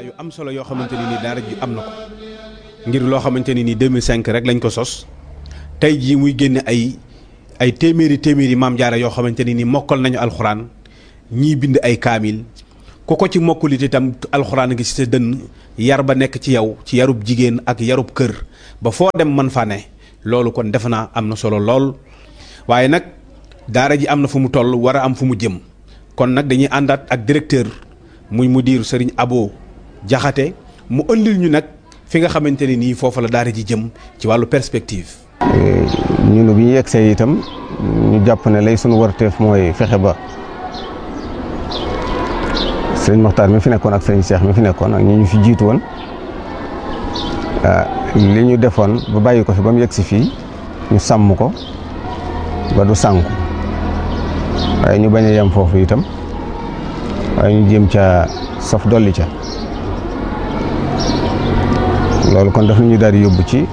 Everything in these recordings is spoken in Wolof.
yu am solo yoo xamante ni nii daara ji am na ko ngir loo xamante ni nii 2005 rek lañ ko sos tey jii muy génne ay ay téeméeri téeméeri maam jaara yoo xamante ni nii mokkal nañu alxuraan ñii bind ay kaamil ku ko ci mokkulit itam alxuraan ngi ci sa dënn yar ba nekk ci yow ci yarub jigéen ak yarub kër ba foo dem mën fa ne loolu kon defe naa am na solo lool waaye nag daara ji am na fu mu toll war a am fu mu jëm kon nag dañuy àndaat ak directeur muy mudir sëriñ Abo Jaxate mu ëndil ñu nag fi nga xamante ne nii foofa la daara ji jëm ci wàllu perspective. ñun bi ñu yegsee itam ñu jàpp ne lay sunu warteef mooy fexe ba sëriñ Moxtaar mi fi nekkoon ak sëriñ Cheikh mi fi nekkoon ak ñi ñu fi jiitu woon li ñu defoon ba bàyyi ko fi ba mu yegsi fii ñu sàmm ko ba du sànku waaye ñu bañ a yem foofu itam waaye ñu jéem ca saf dolli ca loolu kon daf ñu daal di yóbbu ci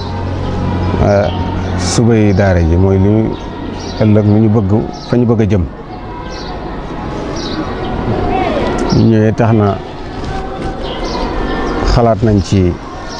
subay daara ji mooy li ñu ëllëg lu ñu bëgg fa ñu bëgg a jëm ñu ñëwee tax na xalaat nañ ci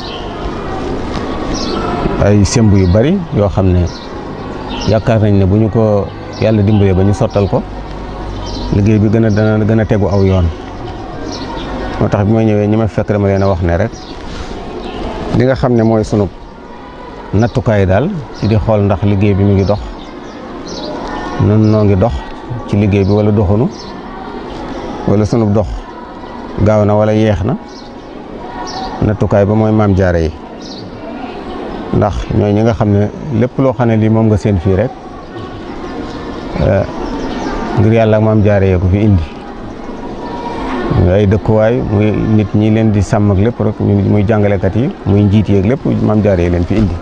ay semb yu bari yoo xam ne yaakaar nañ ne bu ñu ko yàlla dimbalee ba ñu sottal ko liggéey bi gën a dana gën a tegu aw yoon moo tax bi ma ñëwee ñi ma fekk dama leen a wax ne rek li nga xam ne mooy sunu nattukaay daal ci di xool ndax liggéey bi mu ngi dox nun noo ngi dox ci liggéey bi wala doxunu wala sunu dox gaaw na wala yeex na nattukaay ba mooy maam jaare yi ndax ñooy ñi nga xam ne lépp loo xam ne lii moom nga seen fii rek ngir yàlla ak maam jaare yee ko fi indi ay dëkkuwaay muy nit ñi leen di sàmm ak lépp rek muy jàngalekat yi muy njiit yeeg lépp maam jaare yi leen fi indi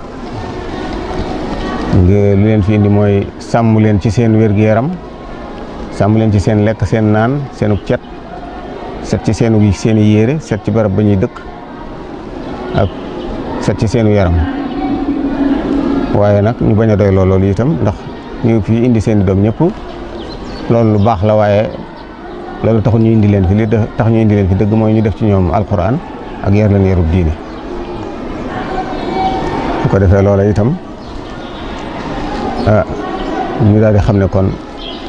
lu leen fi indi mooy sàmm leen ci seen wér-gu-yaram sàmm leen ci seen lekk seen naan seenu cet set ci seenu seeni yére set ci barab ba ñuy dëkk ak set ci seenu yaram waaye nag ñu bañ a doy loolu itam ndax ñu fi indi seen i doom ñëpp loolu lu baax la waaye loolu taxul ñu indi leen fi li tax ñu indi leen fi dëgg mooy ñu def ci ñoom alquran ak yar leen yarub diine su ko defee loola itam ah ñu daal di xam ne kon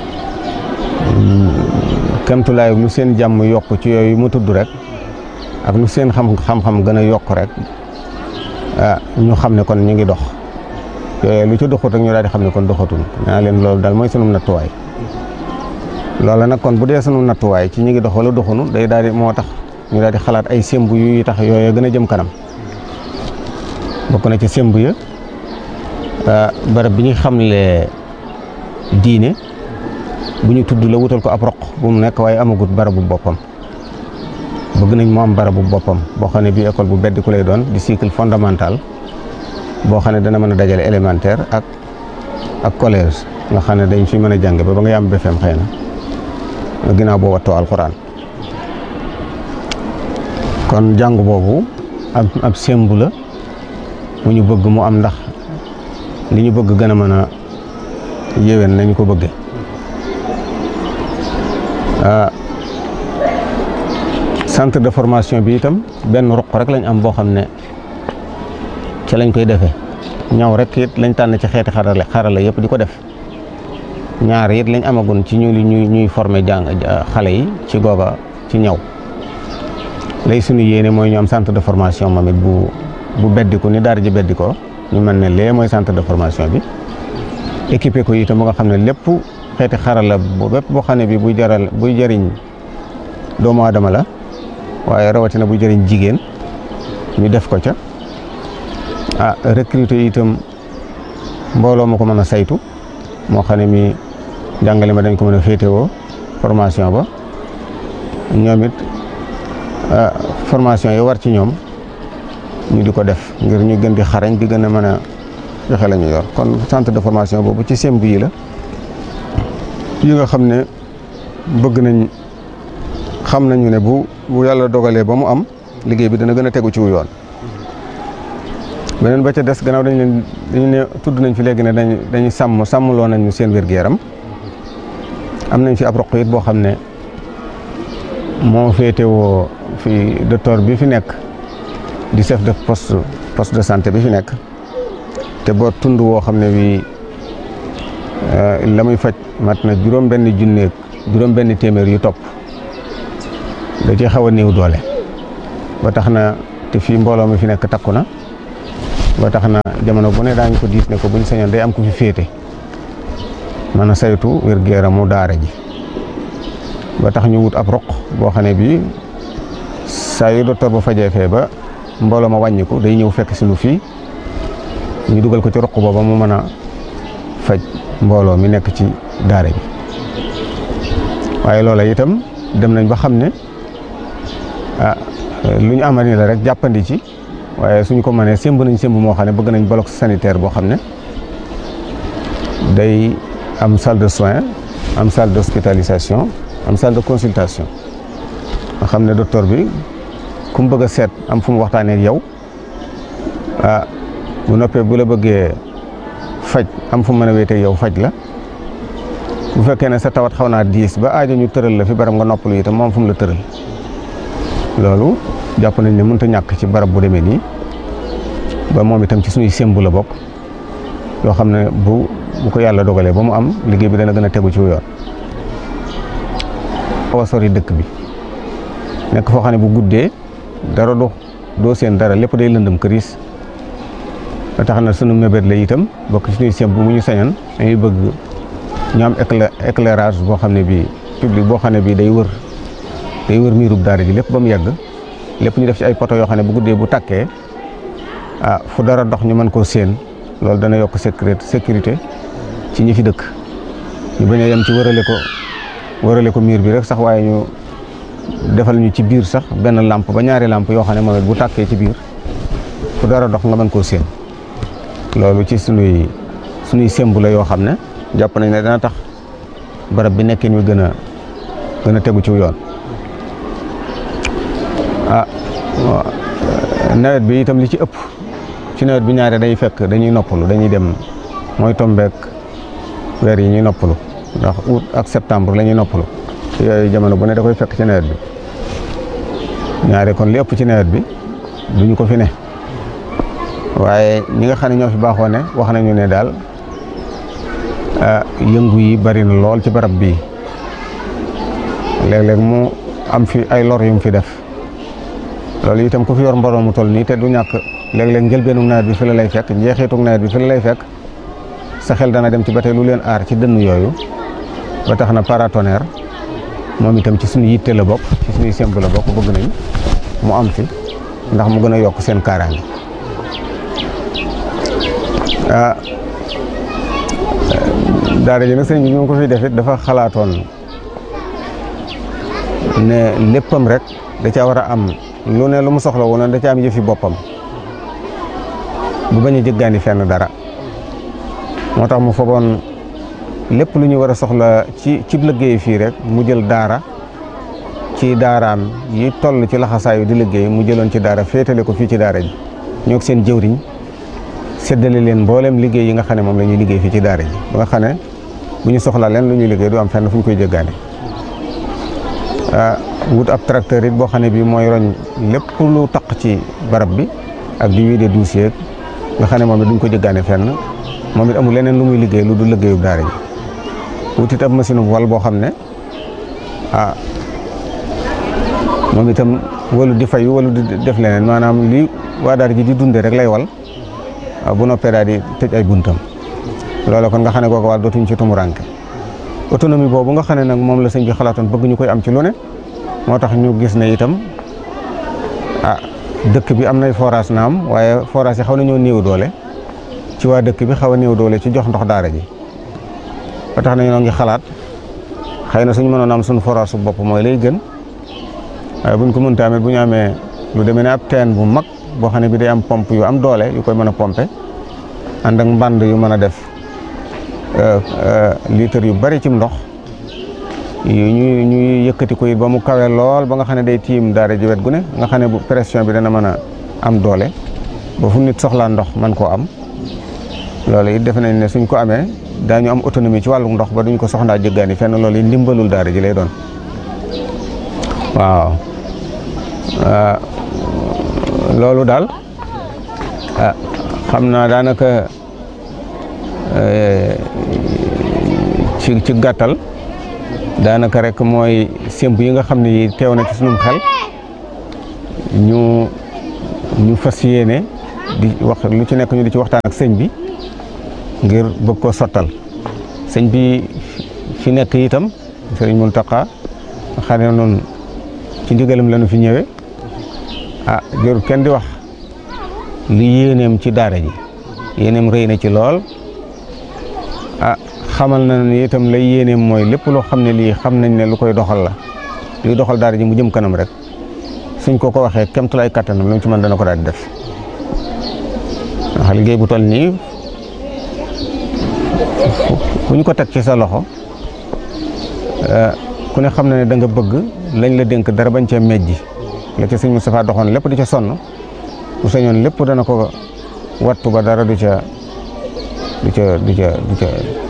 kemtulaay lu seen jàmm yokk ci yooyu mu tudd rek ak lu seen xam xam-xam gën a yokk rek ah ñu xam ne kon ñu ngi dox yooyu lu ci doxut rek ñu daal di xam ne kon doxatul naa leen loolu daal mooy sunu nattuwaay loola nag kon bu dee sunu nattuwaay ci ñu ngi dox wala doxunu day daal di moo tax ñu daal di xalaat ay semb yu tax yooyu gën a jëm kanam bokk na ci semb ya barab bi ñu xamle diine bu ñu tudd la wutal ko ab roq bu mu nekk waaye amagut barabu boppam bëgg nañ mu am barabu boppam boo xam ne bii école bu beddi ku lay doon di cycle fondamental boo xam ne dana mën a dajale élémentaire ak ak collège nga xam ne dañ fi mën a jàng ba ba nga yam BFEM xëy na ginnaaw boo wattoo alxuraan kon jàng boobu ab ab sembu la mu ñu bëgg mu am ndax li ñu bëgg gën a mën a yéwén nañu ko bëggee centre de formation bi itam benn ruq rek lañ am boo xam ne ci lañ koy defee ñaw rek it lañ tànn ci xeeti xarale xarala yëpp di ko def ñaar it lañ amagun ci ñu ñuy ñuy former jàng xale yi ci googa ci ñaw lay suñu yéene mooy ñu am centre de formation moom it bu bu beddiku ni daara ji beddikoo ñu mën ne lee mooy centre de formation bi équipé ko itam ba nga xam ne lépp xeeti xarala bu bépp boo xam ne bi buy jaral buy jëriñ doomu aadama la waaye rawatina buy jëriñ jigéen ñu def ko ca ah recruter itam mbooloo ma ko mën a saytu moo xam ne mi jàngale ma dañ ko mën a féetewoo formation ba ñoom it formation yi war ci ñoom ñu di ko def ngir ñu gën di xarañ di gën a mën a joxe la ñu yor kon centre de formation boobu ci semb yi la yi nga xam ne bëgg nañ xam nañu ne bu bu yàlla dogalee ba mu am liggéey bi dana gën a tegu ci wu yoon beneen ba ca des gannaaw dañ leen dañu ne tudd nañ fi léegi ne dañ dañuy sàmm sàmmloo nañu seen wér-gu-yaram am nañ fi ab roq it boo xam ne moo féetewoo fi docteur bi fi nekk di chef de poste poste de santé bi fi nekk te boo tund woo xam ne bii la muy faj mat na juróom benn junneeg juróom benn téeméer yu topp da ci xaw a néew doole ba tax na te fii mbooloo mi fi nekk takku na ba tax na jamono bu ne daañu ko diis ne ko buñ sañoon day am ku fi féete mën a saytu wér-gu-yaramu daara ji ba tax ñu wut ab roq boo xam ne bii saa yu docteur ba fajee fee ba mbooloo ma wàññiku day ñëw fekk si nu fii ñu dugal ko ci roq booba mu mën a faj mbooloo mi nekk ci daara ji waaye loola itam dem nañ ba xam ne ah lu ñu amal ni la rek jàppandi ci waaye suñu ko mënee sémb nañ sémb moo xam ne bëgg nañ bloc sanitaire boo xam ne day am salle de soins am salle d'hospitalisation am salle de consultation nga xam ne docteur bi ku mu bëgg a seet am fu mu waxtaanee ak yow ah bu noppee bu la bëggee faj am fu mu mën a wéetee yow faj la bu fekkee ne sa tawat xaw naa diis ba aajo ñu tëral la fi barab nga noppalu itam moom fu mu la tëral loolu jàpp nañ ne mënut a ñàkk ci barab bu demee nii ba moom itam ci suñuy sémbu la bokk yoo xam ne bu bu ko yàlla dogalee ba mu am liggéey bi dana gën a tegu ci yoon. xaw a sori dëkk bi nekk foo xam ne bu guddee dara do doo seen dara lépp day lëndëm këriis ba tax na sunu mébét la itam bokk ci suñuy sémbu mu ñu sañoon dañuy bëgg ñu am éclairage boo xam ne bii public boo xam ne bii day wër. day wër miirub daara ji lépp ba mu yegg lépp ñu def ci ay poto yoo xam ne bu guddee bu takkee ah fu dara dox ñu mën koo séen loolu dana yokk sécurité sécurité ci ñi fi dëkk ñu bañ a yem ci wërale ko wërale ko miir bi rek sax waaye ñu defal ñu ci biir sax benn lampe ba ñaari lampe yoo xam ne moom it bu tàkkee ci biir fu dara dox nga mën koo séen loolu ci sunuy sunuy sembu la yoo xam ne jàpp nañ ne dana tax barab bi nekkin wi gën a gën a tegu ci yoon ah nawet bi itam li ci ëpp ci nawet bi ñaare day fekk dañuy noppalu dañuy dem mooy tombeek weer yi ñuy noppalu ndax août ak septembre la ñuy noppalu yooyu jamono bu ne da koy fekk ci nawet bi ñaare kon li ëpp ci nawet bi duñu ko fi ne waaye ñi nga xam ne ñoo fi baaxoo ne wax nañu ne daal yëngu yi bari na lool ci barab bii léeg-léeg mu am fi ay lor yu mu fi def loolu itam ku fi yor mbooloo mu toll nii te du ñàkk léeg-léeg njëlbeenu nawet bi fi la lay fekk njeexitug nawet bi fi la lay fekk sa xel dana dem ci ba tey lu leen aar ci dënn yooyu ba tax na paratonnerre moom itam ci suñu yitte la bokk ci suñuy semb la bokk bëgg nañ mu am fi ndax mu gën a yokk seen kaaraange ah daara ji nag sëñ bi ñu ko fi def it dafa xalaatoon ne léppam rek da caa war a am lu ne lu mu soxla woon da ca am yëfi boppam bu bañ a jëggaani fenn dara moo tax mu fogoon lépp lu ñu war a soxla ci cib liggéey fii rek mu jël daara ci daaraam yi toll ci laxasaayu di liggéey mu jëloon ci daara féetale ko fii ci daara ji ñoo seen jëwriñ séddale leen mboolem liggéey yi nga xam ne moom la ñuy liggéey fii ci daara ji ba nga xam ne bu ñu soxla leen lu ñuy liggéey du am fenn fu ñu koy jëggaane wut ab tracteur it boo xam ne bii mooy roñ lépp lu taq ci barab bi ak di wiide dossier nga xam ne moom it duñ ko jëggaane fenn moom it amul leneen lu muy liggéey lu du liggéeyub daara ji wut it ab machine wal boo xam ne ah moom itam walu di fayu walu di def leneen maanaam li waa daara ji di dunde rek lay wal bu noppee daal di tëj ay buntam loolu kon nga xam ne kooku wàll dootuñ ci tumuranke autonomie boobu nga xam ne nag moom la sëñ bi xalaatoon bëgg ñu koy am ci lu ne moo tax ñu gis ne itam ah dëkk bi am nay forage naam waaye forage yi xaw nañoo néew doole ci waa dëkk bi xaw a néew doole ci jox ndox daara ji ba tax na ñoo ngi xalaat xëy na suñu mënoon am suñu forage su bopp mooy lay gën waaye buñ ko mënta amee bu ñu amee lu demee ne ab teen bu mag boo xam ne bi day am pompe yu am doole yu koy mën a pompe ànd ak mbànd yu mën a def litre yu bari cim ndox yu ñu ñuy yëkkati ko it ba mu kawe lool ba nga xam ne day tiim daara ji wet gu ne nga xam ne bu pression bi dana mën a am doole ba fu nit soxlaa ndox man koo am loolu it defe nañ ne suñ ko amee daañu am autonomie ci wàllu ndox ba duñ ko soxlaa jëggaani fenn loolu it ndimbalul daara ji lay doon waaw loolu daal ah xam naa daanaka ci ci gàttal daanaka rek mooy sémb yi nga xam ne yi teew na ci sunum xel ñu ñu fas yéene di wax lu ci nekk ñu di ci waxtaan ak sëñ bi ngir bëgg ko sottal sëñ bi fi nekk itam sëriñ Mountakha xam ne noonu ci ndigalam lañu fi ñëwee ah jërul kenn di wax li yéeneem ci daara ji yéeneem rëy na ci lool ah xamal na ni itam lay yéeneem mooy lépp loo xam ne lii xam nañ ne lu koy doxal la luy doxal daara ji mu jëm kanam rek suñ ko ko waxee kemtulaay kattanam lu mu ci mën dana ko daal di def ndax liggéey bu toll nii ku ñu ko teg ci sa loxo ku ne xam na ne da nga bëgg lañ la dénk dara bañ cee mejji la ca sëñ Moustapha doxoon lépp di ca sonn bu sañoon lépp dana ko wattu ba dara du ca du ca du ca du ca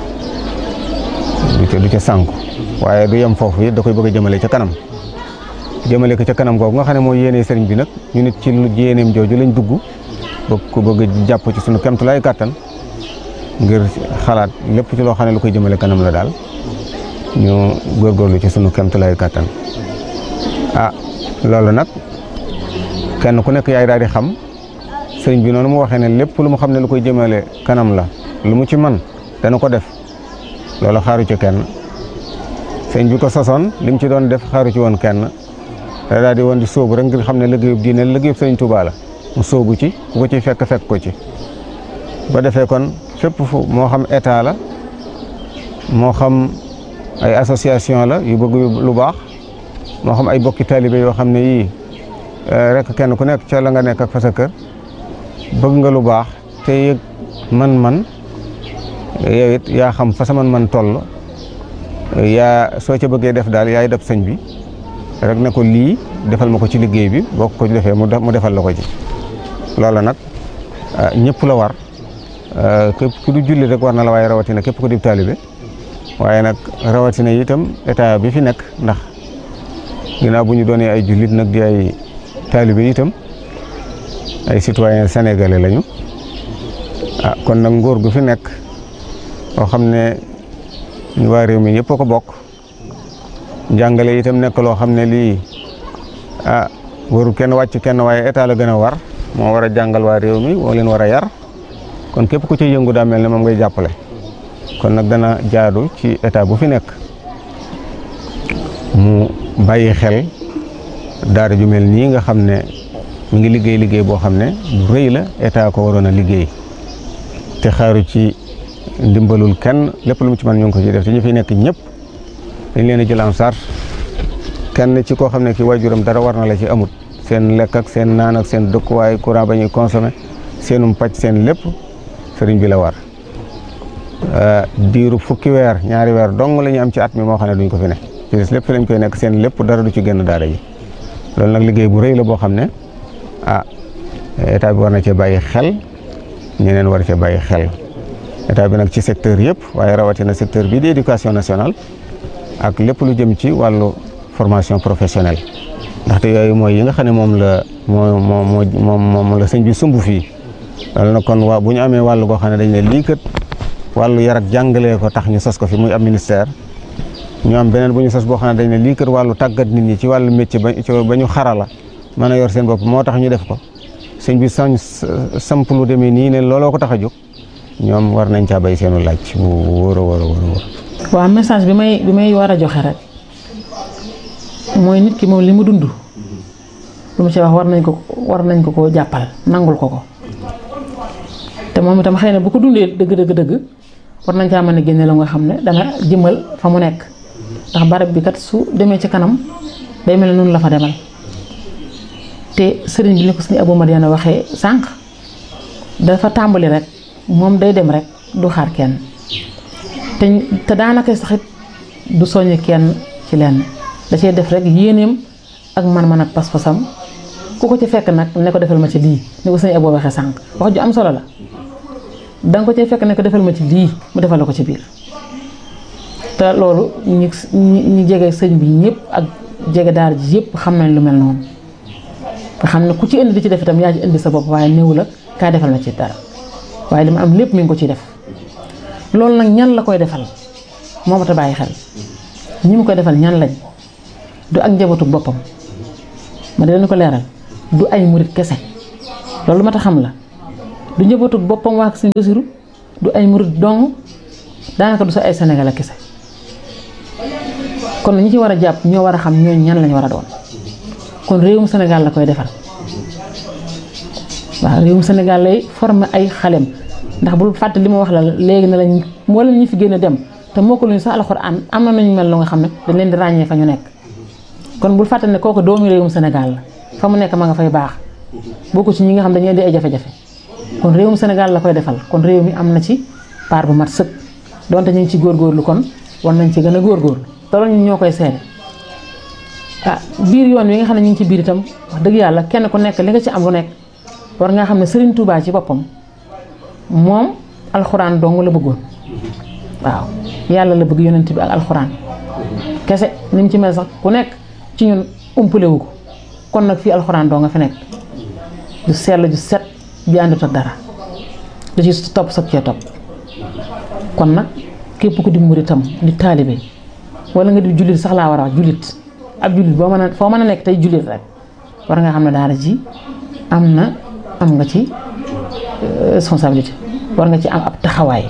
du ca du ca sànku waaye du yem foofu it da koy bëgg a jëmale ca kanam jëmale ko ca kanam googu nga xam ne mooy yéene sëriñ bi nag ñu nit ci lu yéeneem jooju lañ dugg bëgg ko bëgg jàpp ci sunu kemtulaay kàttan ngir xalaat lépp ci loo xam ne lu koy jëmale kanam la daal ñu góorgóorlu ci sunu kemtulaay kàttan ah loolu nag kenn ku nekk yaay daal di xam sëriñ bi noonu mu waxee ne lépp lu mu xam ne lu koy jëmale kanam la lu mu ci man dana ko def loolu xaaru ci kenn sëriñ bi ko sosoon li mu ci doon def xaaru ci woon kenn da daal di woon di sóobu rek ngir xam ne liggéeyub diine liggéeyub sëriñ Tuubaa la mu sóobu ci ku ko ci fekk fekk ko ci ba defee kon fépp fu moo xam état la moo xam ay association la yu bëgg lu baax moo xam ay bokki taalibe yoo xam ne yii rek kenn ku nekk ca la nga nekk ak fa sa kër bëgg nga lu baax te yëg man-man yow it yaa xam fa sa man-man toll yaa soo ca bëggee def daal yaay def sëñ bi rek ne ko lii defal ma ko ci liggéey bi boo ko defee mu defal la ko ci loolu nag ñëpp la war képp ku du julli rek war na la waaye rawatina képp ku di taalibe waaye nag rawatina itam état bi fi nekk ndax ginnaaw bu ñu doonee ay jullit nag di ay taalibe itam ay citoyen sénégalais lañu ah kon nag nguur gu fi nekk boo xam ne ñu waa réew mi yëpp a ko bokk njàngale itam nekk loo xam ne lii ah waru kenn wàcc kenn waaye état la gën a war moo war a jàngal waa réew mi moo leen war a yar kon képp ku ci yëngu daa mel ne moom ngay jàppale kon nag dana jaadu ci état bu fi nekk mu bàyyi xel daara ju mel nii nga xam ne mu ngi liggéey liggéey boo xam ne bu rëy la état ko waroon a liggéey te xaaru ci ndimbalul kenn lépp lu mu ci mën ñu ngi ko ci def te ñu fi nekk ñëpp dañ leen a jël en charge kenn ci koo xam ne ki waajuram dara war na la ci amut seen lekk ak seen naan ak seen dëkkuwaay courant ba ñuy consommé seenum pàcc seen lépp sëriñ bi la war diiru fukki weer ñaari weer dong la ñu am ci at mi moo xam ne duñ ko fi ne ci des lépp fi lañ koy nekk seen lépp dara du ci génn daara ji loolu nag liggéey bu rëy la boo xam ne ah état bi war na cee bàyyi xel ñeneen war cee bàyyi xel état bi nag ci secteur yëpp waaye rawatina secteur bii di éducation nationale ak lépp lu jëm ci wàllu formation professionnelle ndaxte yooyu mooy yi nga xam ne moom la moo moo moo moom la sëñ bi sumb fii loolu nag kon waa bu ñu amee wàllu goo xam ne dañ ne lii kat wàllu yar ak jàngalee ko tax ñu sos ko fi muy am ministère ñu am beneen bu ñu sos boo xam ne dañ ne lii kat wàllu tàggat nit ñi ci wàllu métier ba ba ñu xarala mën a yor seen bopp moo tax ñu def ko sëñ bi sañ samp lu demee nii ne looloo ko tax a jóg ñoom war nañ caa bay seenu laaj bu wóor a wóor a wóor a wóor waaw message bi may bi may war a joxe rek mooy nit ki moom li mu dund lu mu ci wax war nañ ko war nañ ko koo jàppal nangul ko ko te moom itam xëy na bu ko dundee dëgg dëgg dëgg war nañ caa mën a génne la nga xam ne dana jëmal fa mu nekk ndax barab bi kat su demee ci kanam day mel ne noonu la fa demal te sëriñ bi ni ko suñu Abou Madiana waxee sànq dafa tàmbali rek moom day dem rek du xaar kenn te te daanaka saxit du soññ kenn ci lenn da cee def rek yéeneem ak man-man ak pas-pasam ku ko ci fekk nag ne ko defal ma ci lii ni ko sëñ Abou waxee sànq wax ju am solo la danga ko ci fekk ne ko defal ma ci lii mu defal la ko ci biir te loolu ñi ñi jege sëñ bi ñëpp ak jege daara ji yëpp xam nañ lu mel noonu nga xam ne ku ci indi di ci def itam yaa ci indi sa bopp waaye néew la kaa defal ma ci dara waaye li ma am lépp mi ngi ko ciy def loolu nag ñan la koy defal moo ma ta bàyyi xel ñi mu koy defal ñan lañ du ak njabootu boppam ma di leen ko leeral du ay murit kese loolu ma ta xam la du njabootu boppam waa Sëñ Basiru du ay murit dong daanaka du sa ay Sénégal kese kon ñi ci war a jàpp ñoo war a xam ñooñu ñan lañ war a doon kon réewum Sénégal la koy defal waaw réewum Sénégal lay former ay xalem ndax bul fàtte li ma wax la léegi ne lañ mboolem ñi fi gën a dem te moo ko luñu sax alxuraan am na nañu mel lu nga xam ne dañ leen di ràññee fa ñu nekk kon bul fàtte ne kooku doomu réewum Sénégal la fa mu nekk ma nga fay baax bokku ci ñi nga xam dañuy di ay jafe-jafe kon réewum Sénégal la koy defal kon réew mi am na ci part bu mat sëkk donte ñu ngi ci góorgóorlu kon war nañ ci gën a góorgóorlu te loolu ñun ñoo koy seede ah biir yoon wi nga xam ne ñu ngi ci biir itam wax dëgg yàlla kenn ku nekk li nga ci am lu nekk war nga xam ne Serigne Touba ci boppam moom alxuraan dong la bëggoon waaw yàlla la bëgg yonent bi ak alxuraan kese ni mu ci mel sax ku nekk ci ñun umpale wu ko kon nag fii alxuraan doo nga fi nekk du sell ju set bi àndut ak dara da ci topp soog cee topp kon nag képp ku di muritam di taalibe wala nga di jullit sax laa war a wax jullit ab jullit boo mën a foo mën a nekk tey jullit rek war nga xam ne daara ji am na am nga ci responsabilité war nga ci am ab taxawaay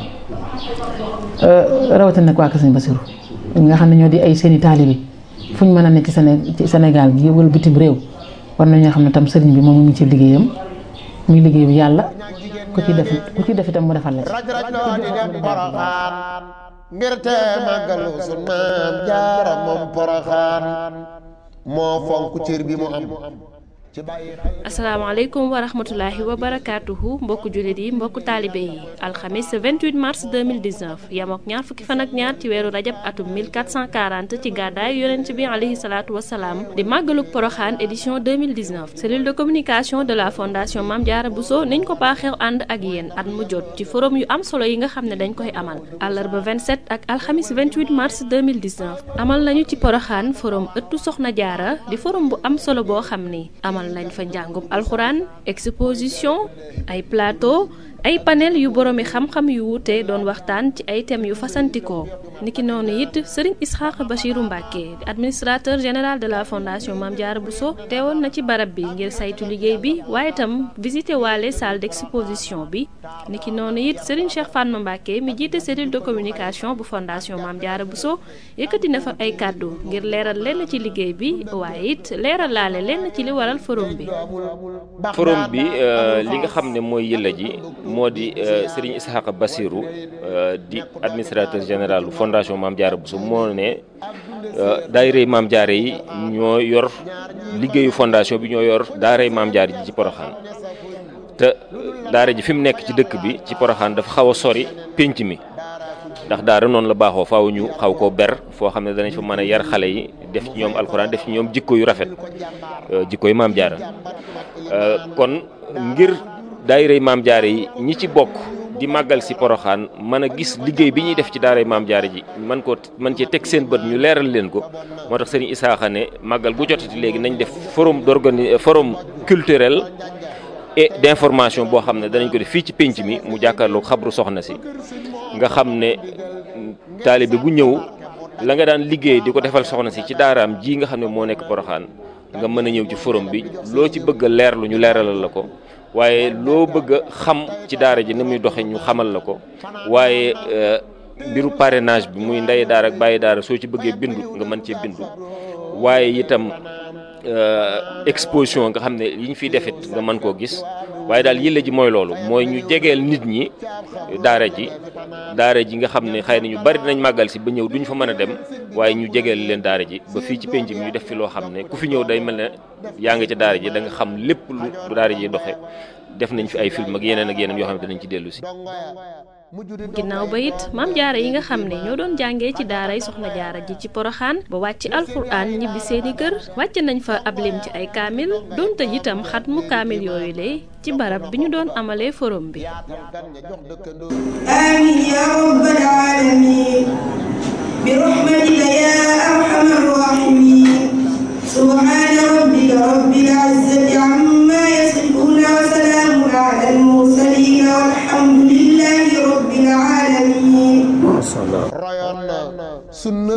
rawatina nag waa Kër Sëñ Basiru nga xam ne ñoo di ay seeni taalibe fu ñu mën a nekk ci Séné ci Sénégal gi wala bitim réew war nañoo xam ne tam sëriñ bi moom mu ngi ci liggéeyam muy liggéey bi yàlla ku ci def ku ci def itam mu defal la ci. raj raj loo di dem poroxaan ngir te màggalu sun maam jaara moom poroxaan moo fonk cër bi mu am ci bàyyi xel asalaamaaleykum wa rahmatulahi wa barakaatuhu mbokku jullit yi mbokku taalibe yi alxamis 28 mars 2019 yam ak ñaar fukki fan ak ñaar ci weeru rajab atum 1440 ci gàddaay yonent bi alayhi salaatu wasalaam di màggaluk poroxaan édition 2019 cellule de communication de la fondation Mame Diarra Bousso niñ ko baaxeew ànd ak yéen at mu jot ci forum yu am solo yi nga xam ne dañ koy amal àllarba 27 ak alxamis 28 mars 2019 amal nañu ci poroxaan forum ëttu soxna jaara di forum bu am solo boo xam ni amal nañ fa njàngum alxuraan exposition ay plateau ay panel yu boroomi xam-xam yu wuute doon waxtaan ci ay thèmes yu fasantikoo niki noonu it sëriñ Isxaq Bachiru Mbàkke di administrateur général de la fondation Mame Diarra Bousso teewoon na ci barab bi ngir saytu liggéey bi waaye itam visité waale salle d'exposition bi niki noonu it sëriñ Cheikh Fatma Mbàkke mi jiite cellule de communication bu fondation Mame Diarra Bousso yëkkati na fa ay kàddu ngir leeral lenn ci liggéey bi waaye it leeral laale lenn ci li waral forum bi forum bi li nga xam ne mooy yëlla ji moo di Serigne Ishaqa Bassirou di administrateur général fondation Mame Diarra Bousso moo ne daayira Mame Diarra yi ñoo yor liggéeyu fondation bi ñoo yor daaray Mame Diarra ji ci Poroxaan te daara ji fi mu nekk ci dëkk bi ci Poroxaan dafa xaw a sori pénc mi ndax daara noonu la baaxoo faaw ñu xaw koo ber foo xam ne danañ fa mën a yar xale yi def ci ñoom alxuraan def ci ñoom jikko yu rafet jikko yu Mame Diarra kon ngir daayirey Mame Diarra yi ñi ci bokk di màggal si poroxaan mën a gis liggéey bi ñuy def ci daaray Mame Diarra ji man ko man cee teg seen bët ñu leeral leen ko moo tax sëriñ Isaaxa ne màggal bu jotati léegi nañ def forum d'organi forum culturel et d'information boo xam ne danañ ko def fii ci pénc mi mu jàkkaarloog xabru soxna si nga xam ne taalibe bu ñëw la nga daan liggéey di ko defal soxna si ci daaraam ji nga xam ne moo nekk poroxaan nga mën a ñëw ci forum bi loo ci bëgg a leerlu ñu leeralal la ko waaye loo bëgg a xam ci daara ji ni muy doxe ñu xamal la ko waaye mbiru parrainage bi muy ndey daara ak bàyyi daara soo ci bëggee bindu nga mën cee bindu waaye itam exposition nga xam ne yi ñu fiy defit nga mën koo gis waaye daal yële ji mooy loolu mooy ñu jegeel nit ñi daara ji daara ji nga xam ne xëy na ñu bari dinañ màggal si ba ñëw duñ fa mën a dem waaye ñu jegeel leen daara ji ba fii ci penc mi ñu def fi loo xam ne ku fi ñëw day mel ne yaa ngi ca daara ji da nga xam lépp lu daara ji doxe def nañ fi ay film ak yeneen ak yeneen yoo xam ne danañ ci dellu si. ginnaaw ba it Mame Diarra yi nga xam ne ñoo doon jàngee ci daaray soxna jaara ji ci poroxaan ba wàcc alxuraan ñibbi seeni kër wàcc nañ fa ab lim ci ay kaamil doon tëj itam xat mu kaamil yooyu le ci barab bi ñu doon amalee forum bi آمين يا رب العالمين برحمتك يا أرحم الراحمين سبحان ربك رب العزة عما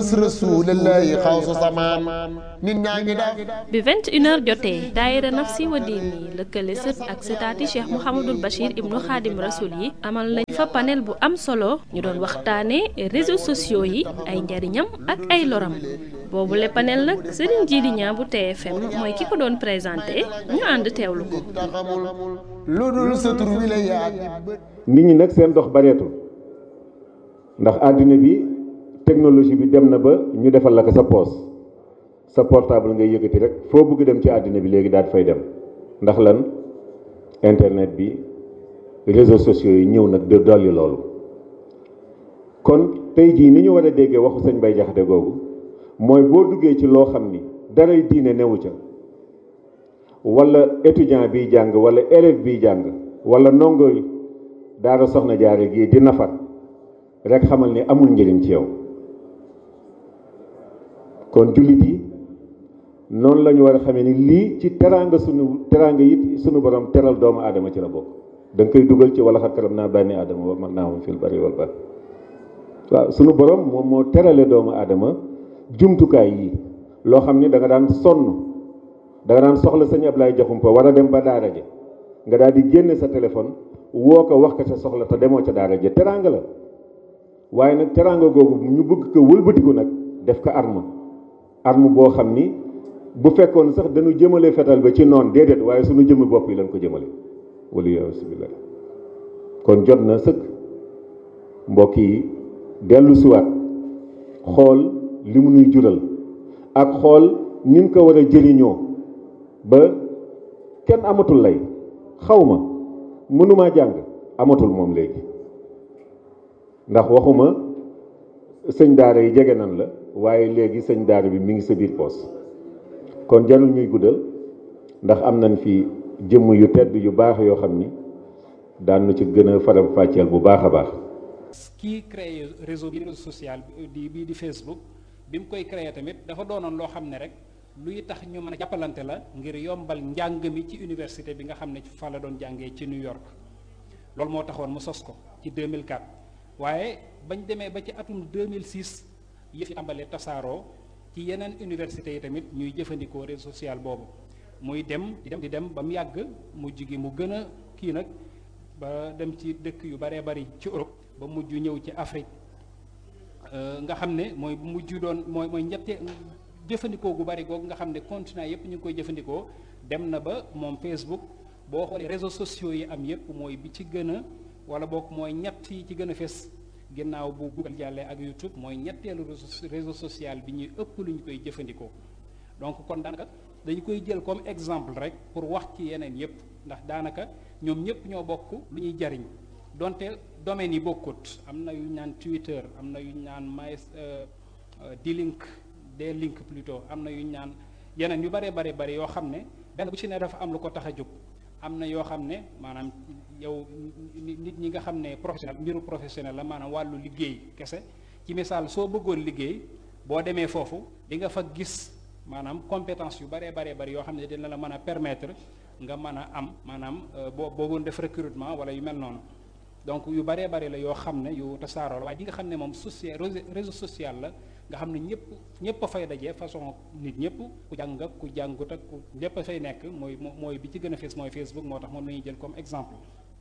sunnas rasulillahi xawsu samaan nit ñaa ngi def bi 21h jotee daayira nafsi wa diini lëkkale sët ak sëtaati cheikh mouhamadul bachir ibnu xaadim rasul yi amal nañ fa panel bu am solo ñu doon waxtaane réseaux sociaux yi ay njariñam ak ay loram boobu le panel nag sëriñ Jili Ñaa bu TFM mooy ki ko doon présenté ñu ànd teewlu ko taxamul lu dul sa tur wi la yaa nit ñi nag seen dox bareetul ndax àddina bi technologie bi dem na ba ñu defal la ko sa poos sa portable ngay yëkkati rek foo bëgg dem ci àddina bi léegi daal fay dem ndax lan internet bi réseaux sociaux yi ñëw nag de dolli loolu kon tey jii ni ñu war a déggee waxu sëñ Bay Jaxate googu mooy boo duggee ci loo xam ni daray diine newu ca wala étudiant biy jàng wala élève biy jàng wala ndongo yi daara soxna jaare gii di nafar rek xamal ni amul njëriñ ci yow kon jullit yi noonu la ñu war a xamee ni lii ci teraanga sunu teraanga it sunu borom teral doomu aadama ci la bokk da nga koy dugal ci wala xat karam naa bànni aadama wa man naa moom fil bari wal bar waaw sunu borom moom moo terale doomu aadama jumtukaay yi loo xam ni da nga daan sonn da nga daan soxla sëñ Ablaye Jaxumpa war a dem ba daara ja nga daal di génne sa téléphone woo ko wax ko sa soxla te demoo ca daara ja teraanga la waaye nag teraanga googu ñu bëgg ko wëlbatiku nag def ko arme arme boo xam ni bu fekkoon sax dañu jëmale fetal ba ci noon déedéet waaye suñu jëmmi bopp yi lañ ko jëmale wala yasubillah kon jot na sëkk mbokk yi dellu siwaat xool li mu nuy jural ak xool nin ko war a jëriñoo ba kenn amatul lay xaw ma mënumaa jàng amatul moom léegi ndax waxuma sëñ daara yi jege nan la waaye léegi sëñ daara bi mi ngi sa biir poos kon jarul ñuy guddal ndax am nañ fi jëmm yu tedd yu baax yoo xam ni daan nu ci gën a faram fàcceel bu baax a baax kii créé réseau bi réseau social di bii di Facebook bi mu koy créé tamit dafa doonoon loo xam ne rek luy tax ñu mën a jàppalante la ngir yombal njàng mi ci université bi nga xam ne fa la doon jàngee ci New York loolu moo taxoon mu sos ko ci 2004 waaye bañ demee ba ci atum 2006 yëf yi tàmbalee tasaaroo ci yeneen université yi tamit ñuy jëfandikoo réseau social boobu muy dem di dem di dem ba mu yàgg mujj gi mu gën a kii nag ba dem ci dëkk yu baree bari ci Europe ba mujj ñëw ci Afrique nga xam ne mooy mujj doon mooy mooy ñette jëfandikoo gu bari googu nga xam ne continent yépp ñu ngi koy jëfandikoo dem na ba moom Facebook boo xoolee réseaux sociaux yi am yépp mooy bi ci gën a wala boog mooy ñett yi ci gën a fes ginnaaw bu Google jàllee ak YouTube mooy ñetteelu réseau social bi ñuy ëpp lu ñu koy jëfandikoo donc kon daanaka dañu koy jël comme exemple rek pour wax ci yeneen yépp ndax daanaka ñoom ñépp ñoo bokk lu ñuy jariñ donte domaines yi bokkut am na yu ñu naan Twitter am na yu ñu naan my D-Link D-Link plutôt am na yu ñu naan yeneen yu bare bare bari yoo xam ne benn bu ci ne dafa am lu ko tax a jóg am na yoo xam ne maanaam yow nit ñi nga xam ne professionnel mbiru professionnel la maanaam wàllu liggéey kese ci misaal soo bëggoon liggéey boo demee foofu di nga fa gis maanaam compétence yu baree baree bari yoo xam ne dina la mën a permettre nga mën a am maanaam boo boogoon def recrutement wala yu mel noonu donc yu baree bari la yoo xam ne yu tasaaroo la waaye di nga xam ne moom social réseau social la nga xam ne ñëpp ñëpp a fay daje façon nit ñëpp ku jàng ak ku jàngut ak ku lépp a fay nekk mooy mooy bi ci gën a fees mooy Facebook moo tax moom la ñuy jël comme exemple.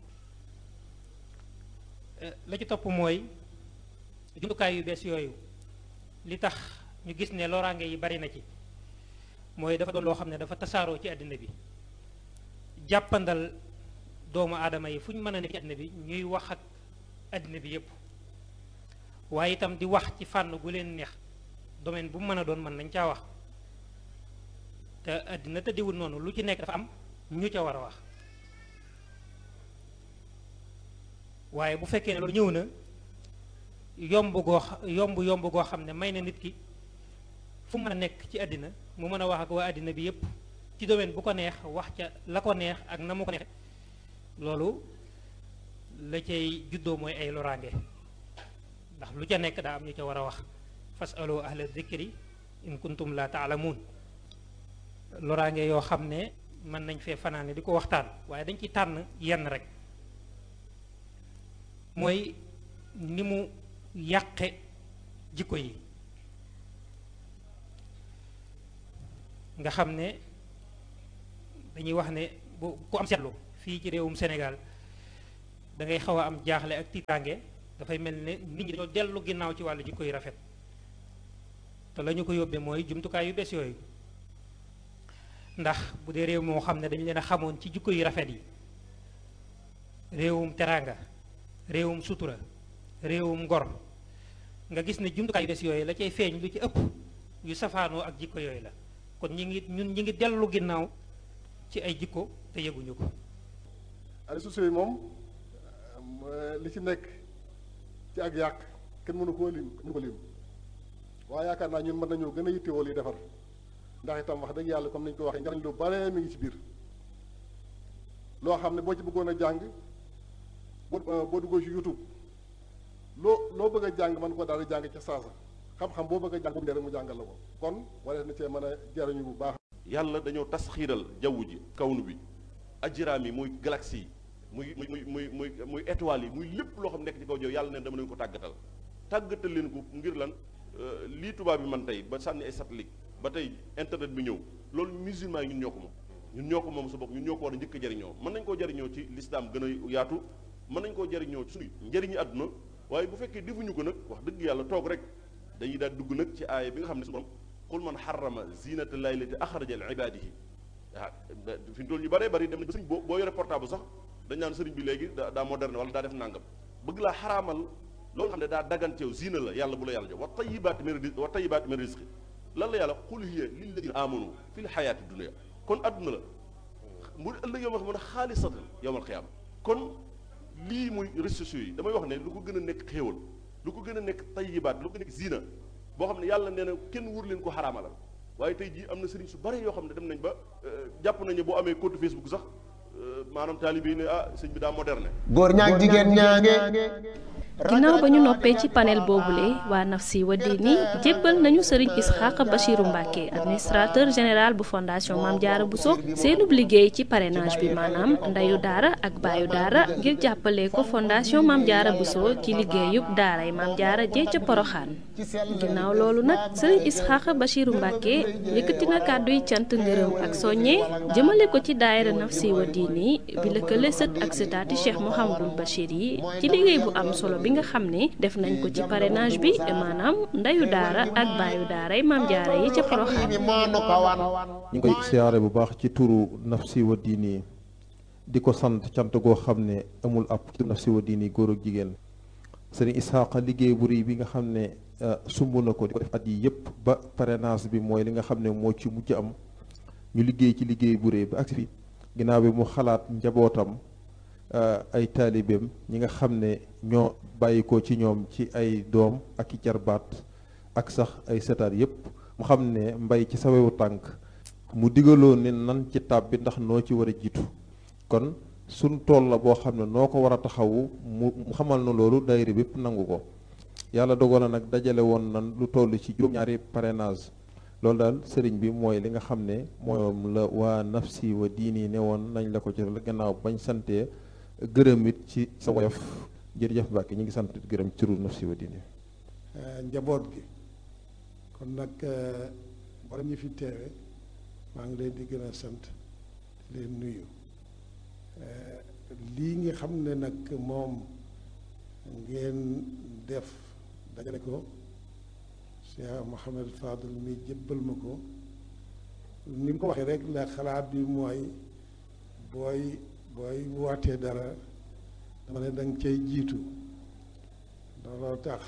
la ci topp mooy jumtukaay yu bees yooyu li tax ñu gis ne loraange yi bari na ci mooy dafa doon loo xam ne dafa tasaaroo ci àddina bi jàppandal doomu aadama yi fu ñu mën a nekk ci àddina bi ñuy wax ak àddina bi yépp waaye itam di wax ci fànn gu leen neex domaine bu mu mën a doon mën nañ caa wax te àddina tëddiwul noonu lu ci nekk dafa am ñu ca war a wax waaye bu fekkee ne loolu ñëw na yomb goo yomb yomb goo xam ne may na nit ki fu mën a nekk ci àddina mu mën a wax ak waa àddina bi yépp ci domaine bu ko neex wax ca la ko neex ak na mu ko neex loolu la cay juddoo mooy ay loraange ndax lu ca nekk daa am ñu ca war a wax fasalu ahla zikri in kuntum la taalamuun loraange yoo xam ne mën nañ fee fanaane di ko waxtaan waaye dañ ci tànn yenn rek mooy ni mu yàqe jikko yi nga xam ne dañuy wax ne bu ku am seetlu fii ci réewum Sénégal da ngay xaw a am jaaxle ak tiitaange dafay mel ne nit ñi dañoo dellu ginnaaw ci wàllu jikko yu rafet te la ñu ko yóbbee mooy jumtukaay yu bees yooyu ndax bu dee réew moo xam ne dañu leen a xamoon ci jikko yu rafet yi réewum teraanga réewum sutura réewum ngor nga gis ne jumtukaay yu bees yooyu la cay feeñ lu ci ëpp yu safaanoo ak jikko yooyu la kon ñi ngi ñun ñi ngi dellu ginnaaw ci ay jikko te yëguñu ko réseaux sociaux yi moom li ci nekk ci ak yàq kenn mënu koo lim mënu ko lim waaye yaakaar naa ñun mën nañoo gën a yittewoo li defar ndax itam wax dëgg yàlla comme nañu ko waxee njariñ lu bare mi ngi ci biir loo xam ne boo ci bëggoon a jàng boo boo duggoo ci YouTube loo loo bëgg a jàng mën ko daal di jàng ca saasa xam-xam boo bëgg a jàng bu rek mu jàngal la ko kon wala na cee mën a jariñu bu baax yàlla dañoo tasxiiral jaww ji kawnu bi ajiraam yi muy galaxie yi muy muy muy muy muy étoiles yi muy lépp loo xam nekk ci kaw jaww yàlla neen dama leen ko tàggatal tàggatal leen ko ngir lan lii tubaab bi man tey ba sànni ay satellite ba tey internet bi ñëw loolu musulman yi ñun ñoo ko moom ñun ñoo ko moom sa bopp ñun ñoo ko war a njëkk a jariñoo mën nañ koo jariñoo ci lislaam gën a yaatu mën nañ koo jariñoo ci suñu njëriñu àdduna waaye bu fekkee defuñu ko nag wax dëgg yàlla toog rek dañuy daal dugg nag ci aaya bi nga xam ne suñu borom qul man xarama zinata llahi lati axraja li ibadihi ah fi mu toll ñu bëree bëri dem nañ ba sëriñ boo boo yore portable sax dañ naan sëriñ bi léegi daa moderne wala daa def nàngam bëgg laa xaraamal loolu xam ne daa daganteew zina la yàlla bu la yàlla jox wa tayibaati min rizqi wa tayibaati min rizqi lan la yàlla qul hiya lilladina amanu fi l xayaati dunia kon adduna la mu ëllëg yow ma xam ne xaalisatan yowmal xiyaama kon lii muy réseaux sociaux yi damay wax ne lu ko gën a nekk xéewal lu ko gën a nekk tayibaat lu ko nekk zina boo xam ne yàlla nee na kenn wur leen ko xaraamalal waaye tey jii am na sëriñ su bari yoo xam ne dem nañ ba jàpp nañu boo amee compte Facebook sax maanaam taalibe yi ne ah sëñ bi daa moderne góor ñaag jigéen ñaange ginnaaw ba ñu noppee ci panel boobule waa Nafsi wa Diini jébbal nañu sëriñ Isxaaq Bachiru Mbàkke administrateur général bu fondation Maam Jaara Buso seenub liggéey ci parrainage bi maanaam ndeyu daara ak baayu daara ngir jàppale ko fondation Maam Jaara Buso ci liggéeyub daaray Maam Jaara jee ca Poroxaan ginnaaw loolu nag sëriñ Isxaaq Bachiru Mbàkke yëkkati na kàddu yi cant ngërëm ak soññe jëmale ko ci daayira Nafsi wa Diini bi lëkkale sët ak sëtaati Cheikh Mouhamadul Bachir yi ci liggéey bu am solo bi nga xam ne def nañ ko ci parrainage bi maanaam ndeyu daara ak baayu daaray maam jaara yi ca Porokhane ñu ngi koy siyaare bu baax ci turu Nafsi wa Diini di ko sant cant goo xam ne amul ab ci Nafsi wa Diini góor ak jigéen sëriñ Isaaqa liggéey bu rëy bi nga xam ne sumb na ko di ko def at yi yëpp ba parrainage bi mooy li nga xam ne moo ci mujj am ñu liggéey ci liggéey bu rëy ba agsi fi ginnaaw bi mu xalaat njabootam ay taalibeem ñi nga xam ne ñoo bàyyi ko ci ñoom ci ay doom ak i jarbaat ak sax ay setaat yépp mu xam ne mbay ci sawewu tànk mu digaloo ne nan ci tàbbi ndax noo ci war a jiitu kon suñ tool la boo xam ne noo ko war a taxawu mu xamal na loolu daayira bépp nangu ko yàlla dogal na nag dajale woon nan lu toll ci juróom-ñaari parrainage loolu daal sëriñ bi mooy li nga xam ne moom la waa Nafsi wa Diini ne woon nañ la ko ci gannaaw bañ santee gërëm it ci sa woyof jërëjëf Mbàkke ñu ngi sant gërëm ci turu Nafsi wa Diini njaboot gi kon nag borom ñi fi teewe maa ngi leen di gën a sant di leen nuyu lii nga xam ne nag moom ngeen def dajale ko Cheikh Mouhamed Fadel mi jébbal ma ko ni mu ko waxee rek la xalaat bi mooy booy booy wootee dara dama ne danga cay jiitu looloo tax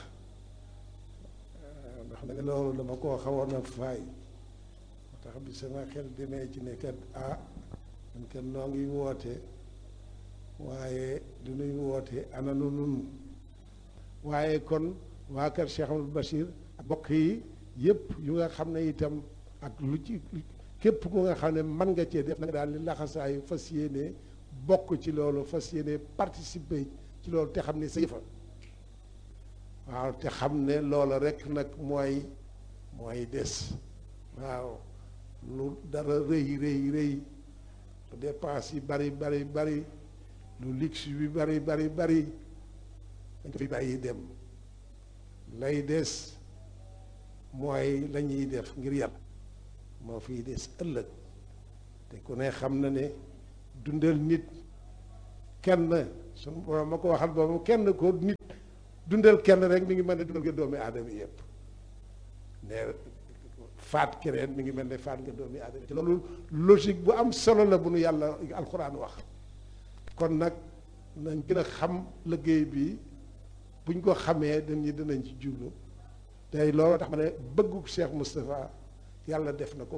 ndax nag loolu dama koo xawoon a faay moo tax bi sama xel demee ci ne kat ah man kat noo ngi woote waaye du nuy woote ana nu nun waaye kon waa kër Cheikh Amadou Bachir ak bokk yi yëpp yu nga xam ne itam ak lu ci képp ku nga xam ne mën nga cee def nag daal li laxasaayu fas yéene bokk ci loolu fas yéene participer ci loolu te xam ne sa yëfa waaw te xam ne loola rek nag mooy mooy des waaw lu dara rëy rëy rëy lu dépense yi bari bari bari lu luxe bi bari bari bari dañ ko fi bàyyi dem lay des mooy la ñuy def ngir yàlla moo fiy des ëllëg te ku ne xam na ne dundal nit kenn suñu borom ma ko waxal boobu kenn ko nit dundal kenn rek mi ngi mel ne dundal nga doomi aadama yëpp ne faat keneen mi ngi mel ne faat nga doomi aadama ci loolu logique bu am solo la bu nu yàlla alxuraan wax kon nag nañ gën a xam liggéey bi buñ ko xamee dañ ñi dinañ ci jublu tey loolu tax ma ne bëggu Cheikh Moustapha yàlla def na ko